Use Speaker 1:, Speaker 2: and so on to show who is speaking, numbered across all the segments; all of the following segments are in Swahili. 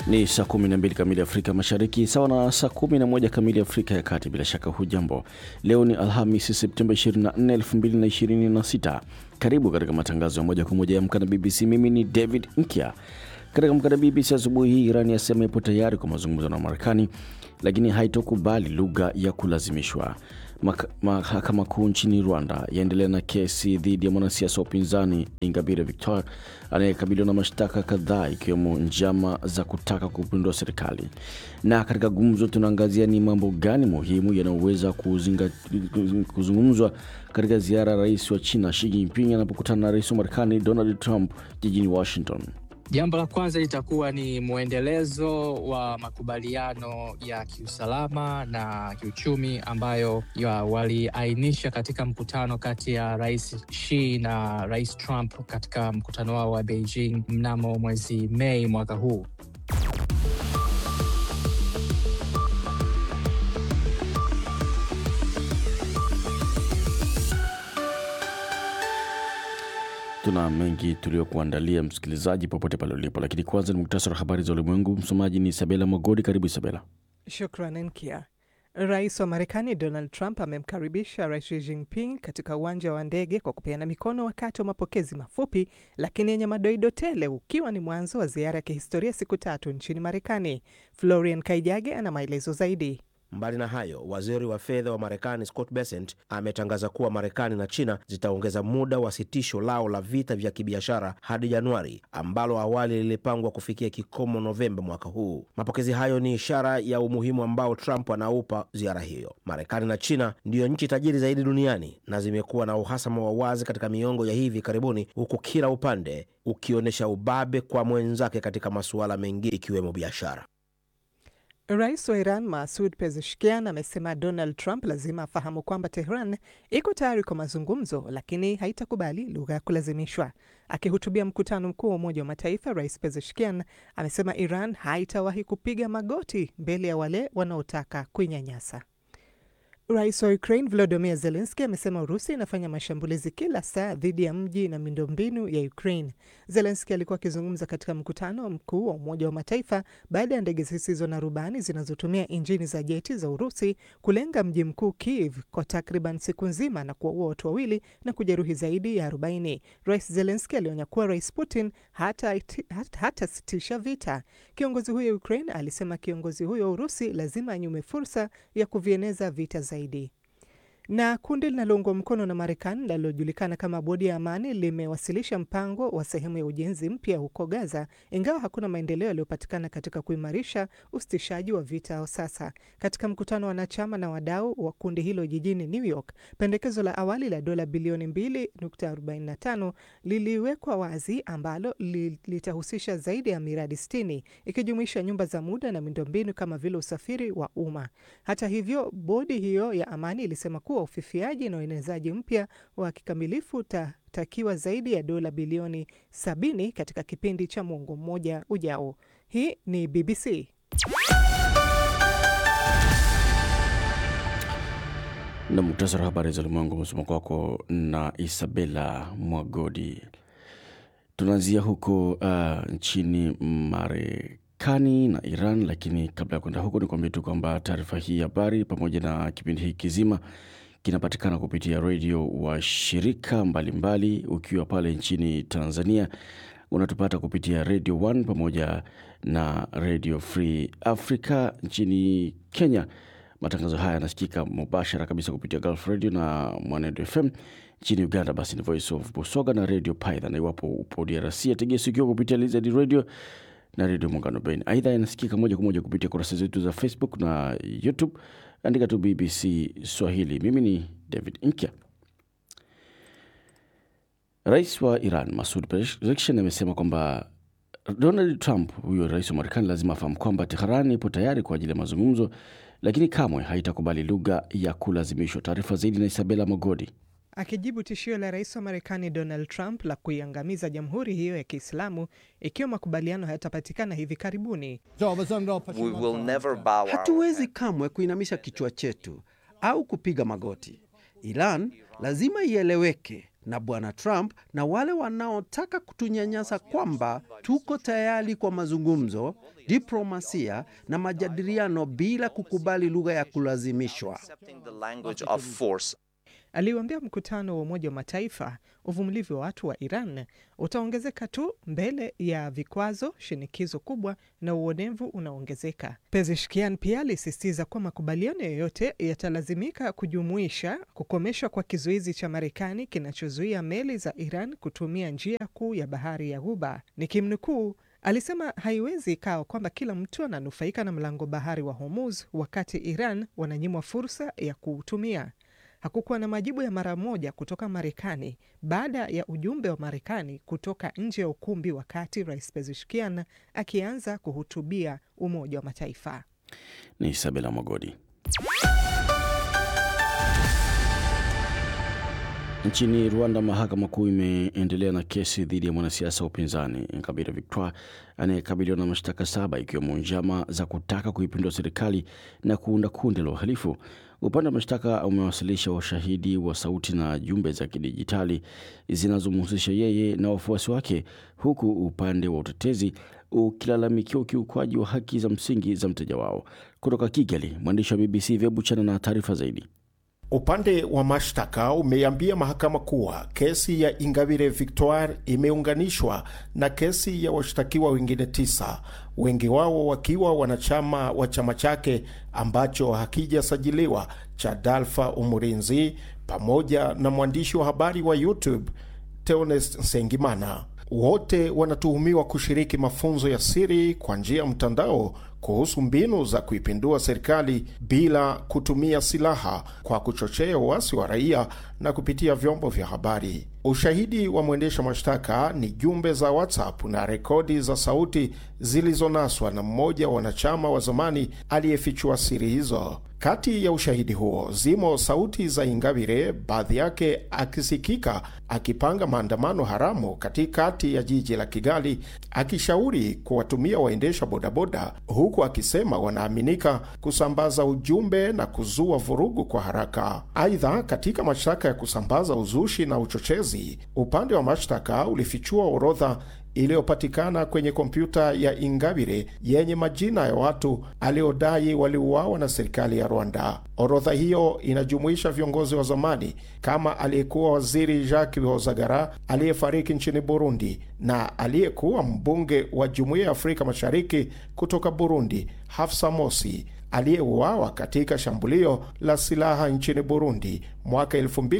Speaker 1: Ni saa 12 kamili Afrika Mashariki, sawa na saa 11 kamili Afrika ya Kati. Bila shaka hujambo. Leo ni Alhamisi, Septemba 24, 2026. Karibu katika matangazo ya moja kwa moja ya Amka na BBC. Mimi ni David Nkya. Katika Amka na BBC asubuhi hii, Irani yasema ipo tayari kwa mazungumzo na Marekani, lakini haitokubali lugha ya kulazimishwa. Mahakama Kuu nchini Rwanda yaendelea na kesi dhidi ya mwanasiasa wa upinzani Ingabire Victoire anayekabiliwa na mashtaka kadhaa ikiwemo njama za kutaka kupindua serikali. Na katika gumzo, tunaangazia ni mambo gani muhimu yanayoweza kuzungumzwa katika ziara ya rais wa China Xi Jinping anapokutana na rais wa Marekani Donald Trump jijini Washington.
Speaker 2: Jambo la kwanza litakuwa ni mwendelezo wa makubaliano ya kiusalama na kiuchumi ambayo waliainisha katika mkutano kati ya Rais Xi na Rais Trump katika mkutano wao wa Beijing mnamo mwezi Mei mwaka huu.
Speaker 1: Tuna mengi tuliokuandalia msikilizaji, popote pale ulipo, lakini kwanza ni muktasari wa habari za ulimwengu. Msomaji ni Isabela Mogodi. Karibu Isabela.
Speaker 3: Shukran Nkia. Rais wa Marekani Donald Trump amemkaribisha Rais Xi Jinping katika uwanja wa ndege kwa kupeana mikono wakati wa mapokezi mafupi lakini yenye madoido tele, ukiwa ni mwanzo wa ziara ya kihistoria siku tatu nchini Marekani. Florian Kaijage ana maelezo zaidi.
Speaker 4: Mbali na hayo, waziri wa fedha wa Marekani Scott Bessent ametangaza kuwa Marekani na China zitaongeza muda wa sitisho lao la vita vya kibiashara hadi Januari, ambalo awali lilipangwa kufikia kikomo Novemba mwaka huu. Mapokezi hayo ni ishara ya umuhimu ambao Trump anaupa ziara hiyo. Marekani na China ndiyo nchi tajiri zaidi duniani na zimekuwa na uhasama wa wazi katika miongo ya hivi karibuni, huku kila upande ukionyesha ubabe kwa mwenzake katika masuala mengine ikiwemo biashara.
Speaker 3: Rais wa Iran Masud Pezeshkian amesema Donald Trump lazima afahamu kwamba Tehran iko tayari kwa mazungumzo, lakini haitakubali lugha ya kulazimishwa. Akihutubia mkutano mkuu wa Umoja wa Mataifa, Rais Pezeshkian amesema Iran haitawahi kupiga magoti mbele ya wale wanaotaka kuinyanyasa. Rais wa Ukraine Volodymyr Zelensky amesema Urusi inafanya mashambulizi kila saa dhidi ya mji na miundombinu ya Ukraine. Zelensky alikuwa akizungumza katika mkutano mkuu wa Umoja wa Mataifa baada ya ndege zisizo na rubani zinazotumia injini za jeti za Urusi kulenga mji mkuu Kiev kwa takriban siku nzima na kuwaua watu wawili na kujeruhi zaidi ya 40. Rais Zelensky alionya kuwa Rais Putin hatasitisha hata vita. Kiongozi huyo Ukraine alisema kiongozi huyo wa Urusi lazima anyume fursa ya kuvieneza vita zaidi na kundi linaloungwa mkono na Marekani linalojulikana kama Bodi ya Amani limewasilisha mpango wa sehemu ya ujenzi mpya huko Gaza, ingawa hakuna maendeleo yaliyopatikana katika kuimarisha usitishaji wa vita sasa. Katika mkutano wa wanachama na wadau wa kundi hilo jijini New York, pendekezo la awali la dola bilioni 2.45 liliwekwa wazi, ambalo litahusisha zaidi ya miradi 60 ikijumuisha nyumba za muda na miundombinu kama vile usafiri wa umma. Hata hivyo, bodi hiyo ya amani ilisema kuwa ufifiaji na uenezaji mpya wa kikamilifu utatakiwa zaidi ya dola bilioni 70 katika kipindi cha mwongo mmoja ujao. Hii ni BBC.
Speaker 1: Na muktasari wa habari za ulimwengu umesoma kwako na Isabela Mwagodi. Tunaanzia huko uh, nchini Marekani na Iran, lakini kabla ya kwenda huko, ni kuambia tu kwamba taarifa hii habari pamoja na kipindi hiki kizima kinapatikana kupitia redio wa shirika mbalimbali mbali. Ukiwa pale nchini Tanzania unatupata kupitia Radio 1 pamoja na Radio Free Africa. Nchini Kenya matangazo haya yanasikika mubashara kabisa kupitia Gulf Radio na Mwanedo FM. Nchini Uganda basi ni Voice of Busoga na Radio Python, na iwapo upo DRC ategea sikio kupitia Lizard Radio na redio Muungano Beni. Aidha, inasikika moja kwa moja kupitia kurasa zetu za Facebook na YouTube. Andika tu BBC Swahili. Mimi ni David Nkya. Rais wa Iran Masud Pezeshkian amesema kwamba Donald Trump, huyo rais wa Marekani, lazima afahamu kwamba Teheran ipo tayari kwa ajili ya mazungumzo, lakini kamwe haitakubali lugha ya kulazimishwa. Taarifa zaidi na Isabela Mogodi.
Speaker 3: Akijibu tishio la rais wa Marekani Donald Trump la kuiangamiza jamhuri hiyo ya Kiislamu ikiwa makubaliano hayatapatikana hivi karibuni,
Speaker 5: hatuwezi kamwe kuinamisha kichwa chetu au kupiga magoti. Iran lazima ieleweke na Bwana Trump na wale wanaotaka kutunyanyasa kwamba tuko tayari kwa mazungumzo, diplomasia na majadiliano bila kukubali lugha ya kulazimishwa.
Speaker 3: Aliuambia mkutano wa Umoja wa Mataifa uvumilivu wa watu wa Iran utaongezeka tu mbele ya vikwazo, shinikizo kubwa na uonevu unaoongezeka. Pezeshkian pia alisisitiza kuwa makubaliano yoyote yatalazimika kujumuisha kukomeshwa kwa kizuizi cha Marekani kinachozuia meli za Iran kutumia njia kuu ya bahari ya Ghuba. Nikimnukuu, alisema haiwezi ikawa kwamba kila mtu ananufaika na mlango bahari wa Hormuz wakati Iran wananyimwa fursa ya kuutumia. Hakukuwa na majibu ya mara moja kutoka Marekani baada ya ujumbe wa Marekani kutoka nje ya ukumbi wakati Rais Pezeshkian akianza kuhutubia Umoja wa Mataifa.
Speaker 1: Ni Isabela Mwagodi. Nchini Rwanda, mahakama kuu imeendelea na kesi dhidi ya mwanasiasa wa upinzani Ingabire Victoire anayekabiliwa na mashtaka saba ikiwemo njama za kutaka kuipindua serikali na kuunda kundi la uhalifu. Upande wa mashtaka umewasilisha ushahidi wa sauti na jumbe za kidijitali zinazomhusisha yeye na wafuasi wake, huku upande wa utetezi ukilalamikia ukiukwaji wa haki za msingi za mteja wao. Kutoka Kigali, mwandishi wa BBC Vyebuchana na taarifa zaidi.
Speaker 6: Upande wa mashtaka umeiambia mahakama kuwa kesi ya Ingabire Victoire imeunganishwa na kesi ya washtakiwa wengine tisa, wengi wao wakiwa wanachama wa chama chake ambacho hakijasajiliwa cha Dalfa Umurinzi, pamoja na mwandishi wa habari wa YouTube Theonest Nsengimana. Wote wanatuhumiwa kushiriki mafunzo ya siri kwa njia ya mtandao kuhusu mbinu za kuipindua serikali bila kutumia silaha kwa kuchochea uasi wa raia na kupitia vyombo vya habari. Ushahidi wa mwendesha mashtaka ni jumbe za WhatsApp na rekodi za sauti zilizonaswa na mmoja wa wanachama wa zamani aliyefichua siri hizo. Kati ya ushahidi huo zimo sauti za Ingabire, baadhi yake akisikika akipanga maandamano haramu katikati ya jiji la Kigali, akishauri kuwatumia waendesha bodaboda, huku akisema wanaaminika kusambaza ujumbe na kuzua vurugu kwa haraka. Aidha, katika mashtaka ya kusambaza uzushi na uchochezi, upande wa mashtaka ulifichua orodha iliyopatikana kwenye kompyuta ya Ingabire yenye majina ya watu aliodai waliuawa na serikali ya Rwanda. Orodha hiyo inajumuisha viongozi wa zamani kama aliyekuwa waziri Jacques Hozagara aliyefariki nchini Burundi na aliyekuwa mbunge wa Jumuiya ya Afrika Mashariki kutoka Burundi Hafsa Mosi aliyeuawa katika shambulio la silaha nchini Burundi mwaka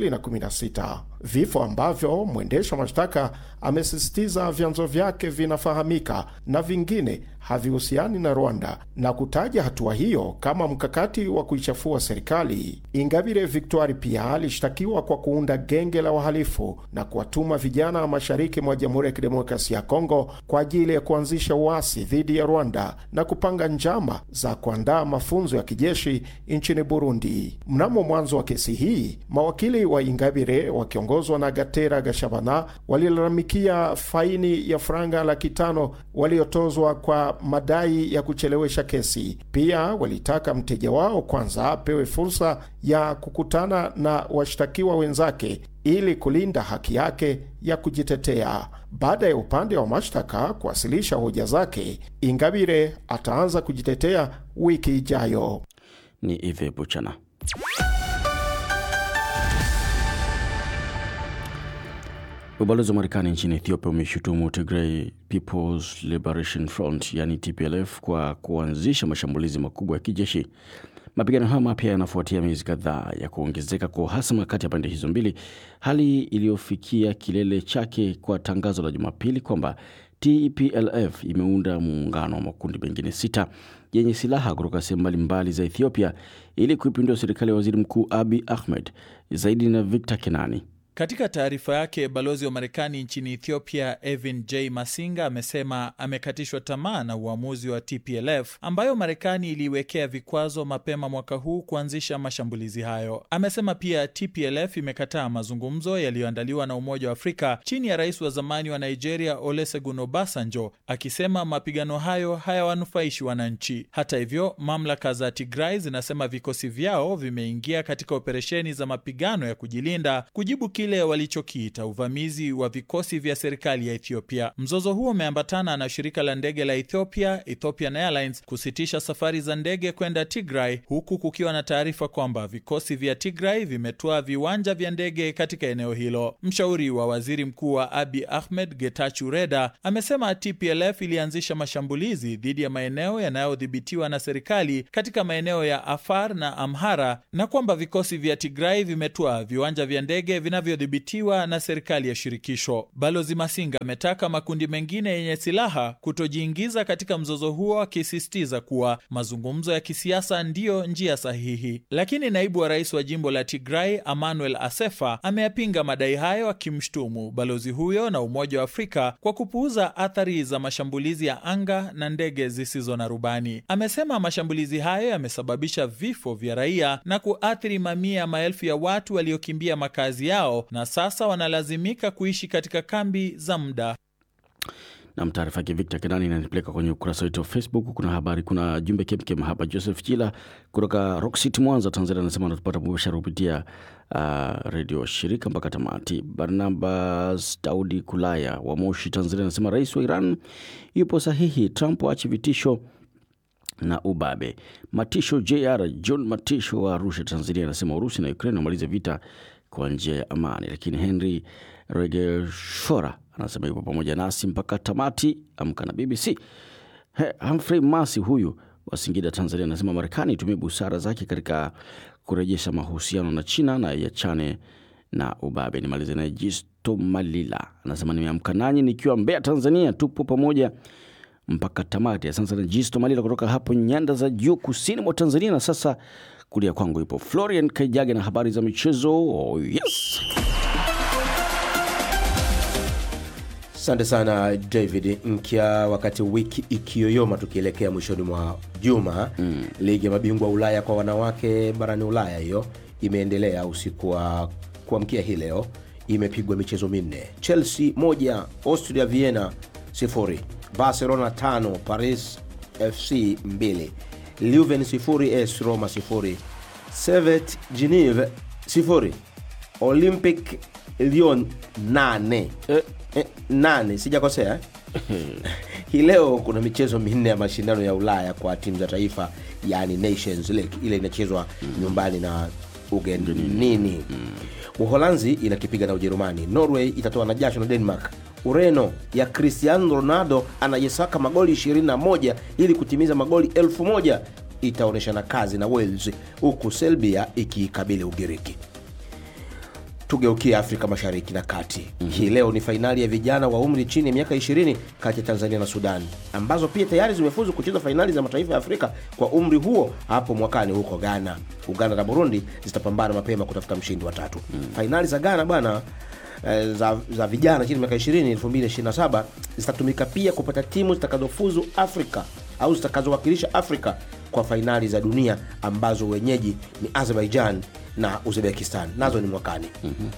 Speaker 6: 2016, vifo ambavyo mwendesha mashtaka amesisitiza vyanzo vyake vinafahamika na vingine havihusiani na Rwanda na kutaja hatua hiyo kama mkakati wa kuichafua serikali. Ingabire Victoire pia alishtakiwa kwa kuunda genge la wahalifu na kuwatuma vijana wa mashariki mwa Jamhuri ya Kidemokrasia ya Kongo kwa ajili ya kuanzisha uasi dhidi ya Rwanda na kupanga njama za kuandaa mafunzo ya kijeshi nchini Burundi. Mnamo mwanzo wa kesi hii, mawakili wa Ingabire wakiongozwa na Gatera Gashabana walilalamikia faini ya franga laki tano waliotozwa kwa madai ya kuchelewesha kesi. Pia walitaka mteja wao kwanza apewe fursa ya kukutana na washtakiwa wenzake ili kulinda haki yake ya kujitetea. Baada ya upande wa mashtaka kuwasilisha hoja zake, Ingabire ataanza kujitetea wiki ijayo.
Speaker 1: Ni Ive Buchana. Ubalozi wa Marekani nchini Ethiopia umeshutumu Tigray People's Liberation Front yani TPLF kwa kuanzisha mashambulizi makubwa ya kijeshi. Mapigano hayo mapya yanafuatia miezi kadhaa ya kuongezeka kwa uhasama kati ya pande hizo mbili, hali iliyofikia kilele chake kwa tangazo la Jumapili kwamba TPLF imeunda muungano wa makundi mengine sita yenye silaha kutoka sehemu mbalimbali za Ethiopia ili kuipindua serikali ya waziri mkuu Abi Ahmed. Zaidi na Victor Kenani.
Speaker 7: Katika taarifa yake, balozi wa Marekani nchini Ethiopia Evin J Masinga amesema amekatishwa tamaa na uamuzi wa TPLF ambayo Marekani iliiwekea vikwazo mapema mwaka huu kuanzisha mashambulizi hayo. Amesema pia TPLF imekataa mazungumzo yaliyoandaliwa na Umoja wa Afrika chini ya rais wa zamani wa Nigeria Olusegun Obasanjo, akisema mapigano hayo hayawanufaishi wananchi. Hata hivyo, mamlaka za Tigray zinasema vikosi vyao vimeingia katika operesheni za mapigano ya kujilinda kujibu kile kile walichokiita uvamizi wa vikosi vya serikali ya Ethiopia. Mzozo huo umeambatana na shirika la ndege la Ethiopia, Ethiopian Airlines, kusitisha safari za ndege kwenda Tigray, huku kukiwa na taarifa kwamba vikosi vya Tigray vimetoa viwanja vya ndege katika eneo hilo. Mshauri wa waziri mkuu wa Abiy Ahmed, Getachew Reda, amesema TPLF ilianzisha mashambulizi dhidi ya maeneo yanayodhibitiwa na serikali katika maeneo ya Afar na Amhara na kwamba vikosi vya Tigray vimetoa viwanja vya ndege vinavyodhibitiwa na serikali ya shirikisho. Balozi Masinga ametaka makundi mengine yenye silaha kutojiingiza katika mzozo huo, akisisitiza kuwa mazungumzo ya kisiasa ndiyo njia sahihi. Lakini naibu wa rais wa jimbo la Tigray Emmanuel Asefa ameyapinga madai hayo, akimshtumu balozi huyo na Umoja wa Afrika kwa kupuuza athari za mashambulizi ya anga na ndege zisizo na rubani. Amesema mashambulizi hayo yamesababisha vifo vya raia na kuathiri mamia ya maelfu ya watu waliokimbia makazi yao na sasa wanalazimika kuishi katika kambi za muda.
Speaker 1: Nam, taarifa yake Victor Kenani inanipeleka kwenye ukurasa wetu wa Facebook. Kuna habari, kuna jumbe kemkem hapa. Joseph Chila kutoka Rock City, Mwanza, Tanzania, anasema anatupata mubashara kupitia uh, redio shirika mpaka tamati. Barnabas Daudi Kulaya wa Moshi, Tanzania, anasema rais wa Iran yupo sahihi, Trump aache vitisho na ubabe. Matisho JR John Matisho wa Arusha, Tanzania, anasema Urusi na Ukraine wamalize vita kwa njia ya amani. Lakini Henry Regeshora anasema yupo pamoja nasi mpaka tamati. Amka na BBC. He, Humphrey Masi huyu wa Singida, Tanzania, anasema Marekani itumie busara zake katika kurejesha mahusiano na China na yachane na ubabe. Nimalize naye Jisto Malila anasema nimeamka nanyi nikiwa Mbeya, Tanzania, tupo pamoja mpaka tamati. Asante sana Jisto Malila kutoka hapo nyanda za juu kusini mwa Tanzania. Na sasa kulia kwangu ipo Florian Kaijage na habari za michezo. Oh, yes.
Speaker 4: Asante sana David Nkya. Wakati wiki ikiyoyoma tukielekea mwishoni mwa juma mm. ligi ya mabingwa Ulaya kwa wanawake barani Ulaya hiyo imeendelea usiku wa kuamkia hii leo, imepigwa michezo minne: Chelsea moja, Austria Vienna sifuri, Barcelona tano, Paris FC mbili, Leuven sifuri, AS Roma sifuri, Servette Geneve sifuri, Olympic Lyon nane
Speaker 1: Eh,
Speaker 4: Eh, nane sijakosea eh? hii leo kuna michezo minne ya mashindano ya ulaya kwa timu za taifa yani nations league ile inachezwa nyumbani na ugenini uholanzi inakipiga na ujerumani norway itatoa na jasho na denmark ureno ya cristiano ronaldo anayesaka magoli 21 ili kutimiza magoli 1000 itaonyeshana kazi na wales huku selbia ikiikabili ugiriki tugeukie afrika mashariki na kati mm-hmm. hii leo ni fainali ya vijana wa umri chini ya miaka 20 kati ya tanzania na sudan ambazo pia tayari zimefuzu kucheza fainali za mataifa ya afrika kwa umri huo hapo mwakani huko ghana uganda na burundi zitapambana mapema kutafuta mshindi wa tatu mm-hmm. fainali za ghana bwana eh, za, za vijana chini ya miaka 20 2027 zitatumika pia kupata timu zitakazofuzu afrika au zitakazowakilisha afrika kwa fainali za dunia ambazo wenyeji ni azerbaijan na uzbekistan nazo ni mwakani mm-hmm.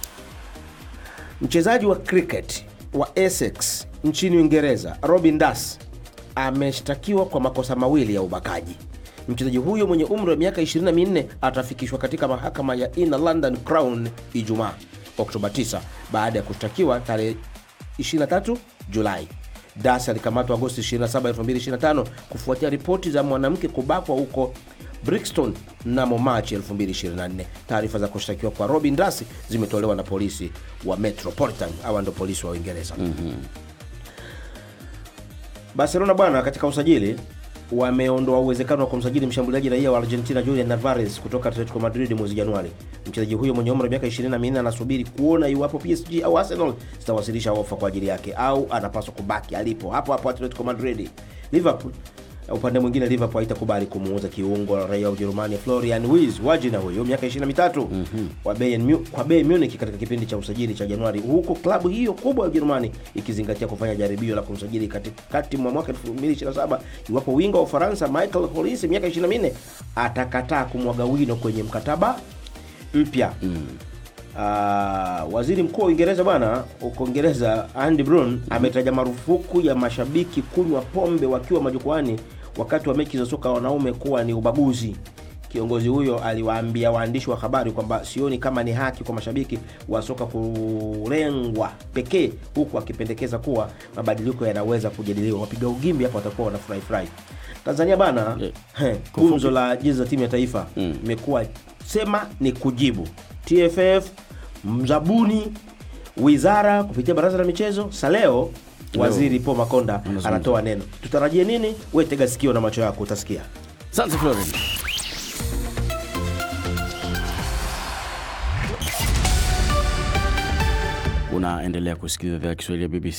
Speaker 4: mchezaji wa cricket wa essex nchini uingereza robin das ameshtakiwa kwa makosa mawili ya ubakaji mchezaji huyo mwenye umri wa miaka 24 atafikishwa katika mahakama ya inner london crown ijumaa oktoba 9 baada ya kushtakiwa tarehe 23 julai das alikamatwa agosti 27 2025 kufuatia ripoti za mwanamke kubakwa huko brixton mnamo machi 2024 taarifa za kushtakiwa kwa robin das zimetolewa na polisi wa metropolitan awa ndo polisi wa uingereza mm-hmm. barcelona bwana katika usajili wameondoa uwezekano wa kumsajili mshambuliaji raia wa argentina julian navarez kutoka atletico madrid mwezi januari mchezaji huyo mwenye umri wa miaka 24 anasubiri kuona iwapo psg au arsenal zitawasilisha ofa kwa ajili yake au anapaswa kubaki alipo hapo hapo atletico madrid liverpool upande mwingine liverpool haitakubali kumuuza kiungo raia wa ujerumani florian Wirtz wajina huyo miaka 23 mm-hmm. kwa Bayern Mu- kwa bei munich katika kipindi cha usajili cha januari huku klabu hiyo kubwa ya ujerumani ikizingatia kufanya jaribio la kumsajili katikati mwa mwaka 2027 iwapo wingo wa ufaransa michael holis miaka 24 atakataa kumwaga wino kwenye mkataba mpya mm. Uh, waziri mkuu wa uingereza bwana huko uingereza andy brun ametaja marufuku ya mashabiki kunywa pombe wakiwa majukwani wakati wa mechi za soka wanaume kuwa ni ubaguzi kiongozi huyo aliwaambia waandishi wa habari kwamba sioni kama ni haki kwa mashabiki wa soka kulengwa pekee, huku akipendekeza kuwa mabadiliko yanaweza kujadiliwa. Wapiga ugimbi hapa watakuwa wanafurahi furahi. Tanzania bana,
Speaker 1: Eh,
Speaker 4: he, gumzo la jezi za timu ya taifa imekuwa sema ni kujibu TFF, mzabuni, wizara kupitia baraza la michezo. Saleo waziri Paul Makonda
Speaker 1: Anazungumza.
Speaker 4: anatoa neno. Tutarajie nini? We tega sikio na macho yako utasikia.
Speaker 1: Asante Floren. Unaendelea kusikiliza idhaa ya Kiswahili ya BBC